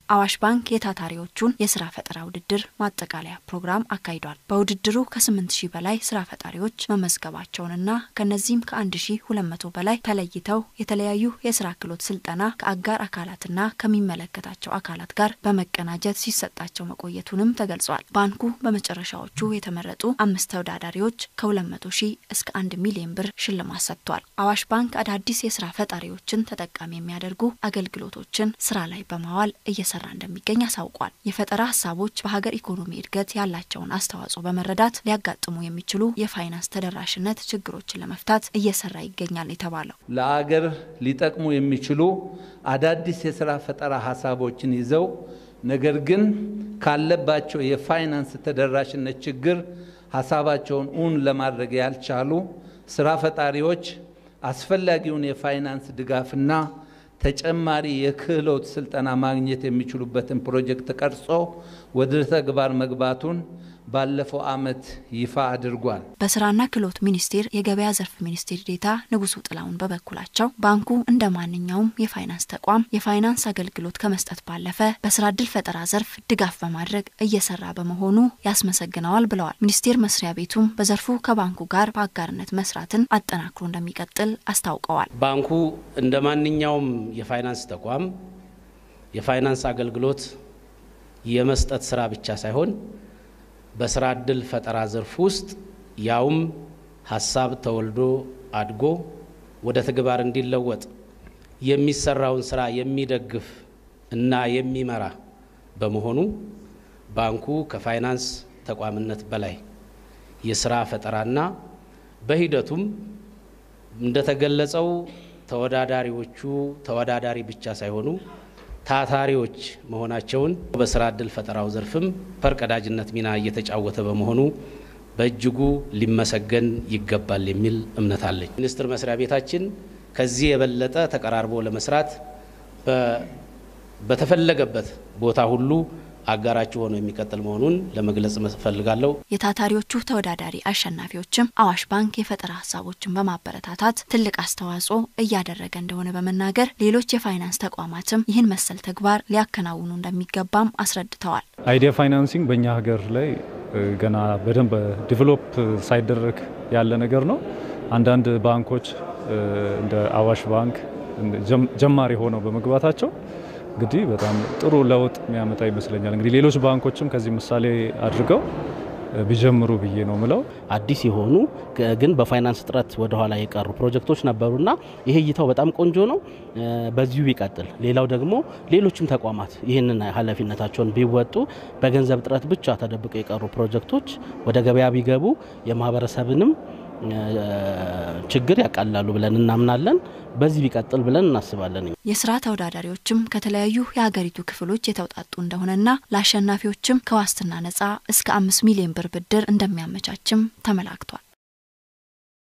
አዋሽ ባንክ የታታሪዎቹን የስራ ፈጠራ ውድድር ማጠቃለያ ፕሮግራም አካሂዷል። በውድድሩ ከ8 ሺህ በላይ ስራ ፈጣሪዎች መመዝገባቸውንና ከነዚህም ከ1200 በላይ ተለይተው የተለያዩ የስራ ክህሎት ስልጠና ከአጋር አካላትና ከሚመለከታቸው አካላት ጋር በመቀናጀት ሲሰጣቸው መቆየቱንም ተገልጿል። ባንኩ በመጨረሻዎቹ የተመረጡ አምስት ተወዳዳሪዎች ከ200 ሺህ እስከ 1 ሚሊዮን ብር ሽልማት ሰጥቷል። አዋሽ ባንክ አዳዲስ የስራ ፈጣሪዎችን ተጠቃሚ የሚያደርጉ አገልግሎቶችን ስራ ላይ በማዋል እየሰራ እንደሚገኝ አሳውቋል። የፈጠራ ሀሳቦች በሀገር ኢኮኖሚ እድገት ያላቸውን አስተዋጽኦ በመረዳት ሊያጋጥሙ የሚችሉ የፋይናንስ ተደራሽነት ችግሮችን ለመፍታት እየሰራ ይገኛል የተባለው ለአገር ሊጠቅሙ የሚችሉ አዳዲስ የስራ ፈጠራ ሀሳቦችን ይዘው ነገር ግን ካለባቸው የፋይናንስ ተደራሽነት ችግር ሀሳባቸውን እውን ለማድረግ ያልቻሉ ስራ ፈጣሪዎች አስፈላጊውን የፋይናንስ ድጋፍና ተጨማሪ የክህሎት ስልጠና ማግኘት የሚችሉበትን ፕሮጀክት ቀርጾ ወደ ተግባር መግባቱን ባለፈው ዓመት ይፋ አድርጓል። በስራና ክህሎት ሚኒስቴር የገበያ ዘርፍ ሚኒስቴር ዴኤታ ንጉሱ ጥላውን በበኩላቸው ባንኩ እንደ ማንኛውም የፋይናንስ ተቋም የፋይናንስ አገልግሎት ከመስጠት ባለፈ በስራ እድል ፈጠራ ዘርፍ ድጋፍ በማድረግ እየሰራ በመሆኑ ያስመሰግነዋል ብለዋል። ሚኒስቴር መስሪያ ቤቱም በዘርፉ ከባንኩ ጋር በአጋርነት መስራትን አጠናክሮ እንደሚቀጥል አስታውቀዋል። ባንኩ እንደ ማንኛውም የፋይናንስ ተቋም የፋይናንስ አገልግሎት የመስጠት ስራ ብቻ ሳይሆን በስራ እድል ፈጠራ ዘርፍ ውስጥ ያውም ሀሳብ ተወልዶ አድጎ ወደ ተግባር እንዲለወጥ የሚሰራውን ስራ የሚደግፍ እና የሚመራ በመሆኑ ባንኩ ከፋይናንስ ተቋምነት በላይ የስራ ፈጠራና በሂደቱም እንደተገለጸው ተወዳዳሪዎቹ ተወዳዳሪ ብቻ ሳይሆኑ ታታሪዎች መሆናቸውን በስራ እድል ፈጠራው ዘርፍም ፈርቀዳጅነት ሚና እየተጫወተ በመሆኑ በእጅጉ ሊመሰገን ይገባል የሚል እምነት አለኝ። ሚኒስቴር መስሪያ ቤታችን ከዚህ የበለጠ ተቀራርቦ ለመስራት በተፈለገበት ቦታ ሁሉ አጋራችሁ ሆኖ የሚቀጥል መሆኑን ለመግለጽ እፈልጋለሁ። የታታሪዎቹ ተወዳዳሪ አሸናፊዎችም አዋሽ ባንክ የፈጠራ ሀሳቦችን በማበረታታት ትልቅ አስተዋጽኦ እያደረገ እንደሆነ በመናገር ሌሎች የፋይናንስ ተቋማትም ይህን መሰል ተግባር ሊያከናውኑ እንደሚገባም አስረድተዋል። አይዲያ ፋይናንሲንግ በእኛ ሀገር ላይ ገና በደንብ ዲቨሎፕ ሳይደረግ ያለ ነገር ነው። አንዳንድ ባንኮች እንደ አዋሽ ባንክ ጀማሪ ሆነው በመግባታቸው እንግዲህ በጣም ጥሩ ለውጥ የሚያመጣ ይመስለኛል። እንግዲህ ሌሎች ባንኮችም ከዚህ ምሳሌ አድርገው ቢጀምሩ ብዬ ነው ምለው። አዲስ የሆኑ ግን በፋይናንስ እጥረት ወደኋላ የቀሩ ፕሮጀክቶች ነበሩና ይሄ እይታው በጣም ቆንጆ ነው። በዚሁ ቢቀጥል። ሌላው ደግሞ ሌሎችም ተቋማት ይህንን ኃላፊነታቸውን ቢወጡ በገንዘብ እጥረት ብቻ ተደብቀው የቀሩ ፕሮጀክቶች ወደ ገበያ ቢገቡ የማህበረሰብንም ችግር ያቃላሉ ብለን እናምናለን። በዚህ ቢቀጥል ብለን እናስባለን። የስራ ተወዳዳሪዎችም ከተለያዩ የሀገሪቱ ክፍሎች የተውጣጡ እንደሆነና ለአሸናፊዎችም ከዋስትና ነጻ እስከ አምስት ሚሊዮን ብር ብድር እንደሚያመቻችም ተመላክቷል።